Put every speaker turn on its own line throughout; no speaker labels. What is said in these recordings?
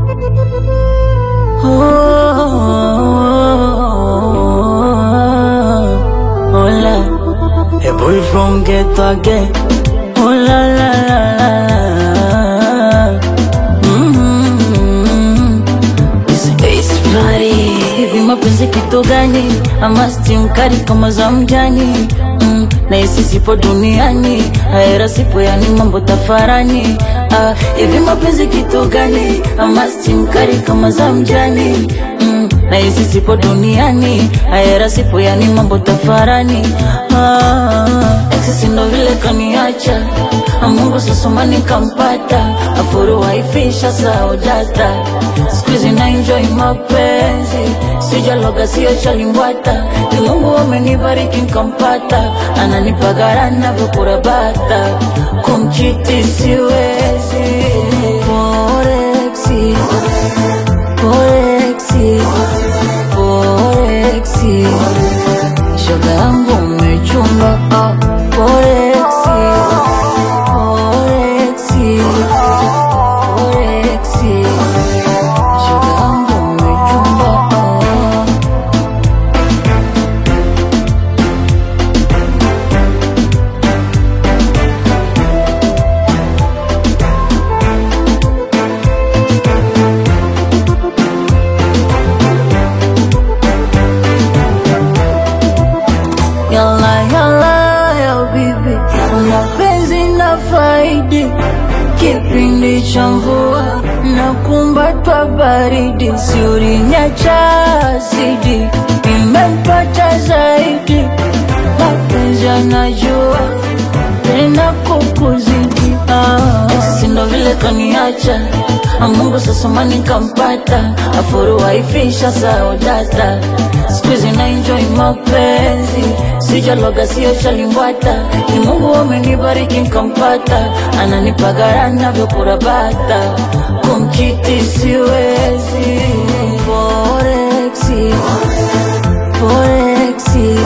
Oh, oh la, a boy from ghetto again. Oh la la la la la. Mm-hmm. It's, it's party. Hivi mapenzi kitu gani? Ama steam kali kama za mjani mm, na hisi sipo duniani, haera sipo, yani mambo tafarani. Ah, hivi mapenzi kitu gani? Ama steam kali kama za mjani mm, na hisi sipo duniani, haera sipo, yani mambo tafarani. Ah, exes ndo vile kaniacha Ah, Mungu sasoma nikampata, afuru waifisha sao data, siku hizi na enjoy mapenzi, sijaloga sio chalimbwata, ni Mungu amenibariki nkampata, ananipagara navyokurabata, kumchiti siwezi, Forexi, Forexi, Forexi, shoga yangu umechunga, ah, Forexi, Forexi, Forexi, shoga yangu umechunga, ah. Yalla yalla ya bibi, mapenzi na faidi, kipindi cha mvua na kumbatwa baridi, si ulinyacha asidi, imempata zaidi, mapenzi anajua tena kukuzidi, ah. Sisi ndo vile kaniacha Ah, Mungu sasa mani kampata, afuru waifisha sao data, siku hizi na enjoy mapenzi, sijaloga sio chalimbwata, ni Mungu amenibariki nkampata, ananipagara navyokurabata, kumchiti siwezi, Forexi, Forexi,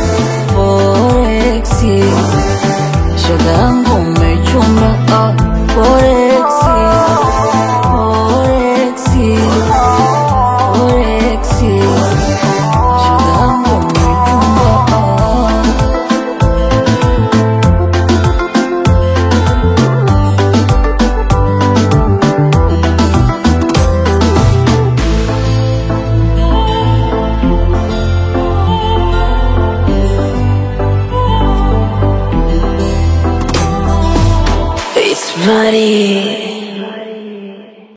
Forexi, shoga yangu umechunga, ah, Forexi, Forexi, Forexi, shoga yangu umechunga, ah. It's bloody.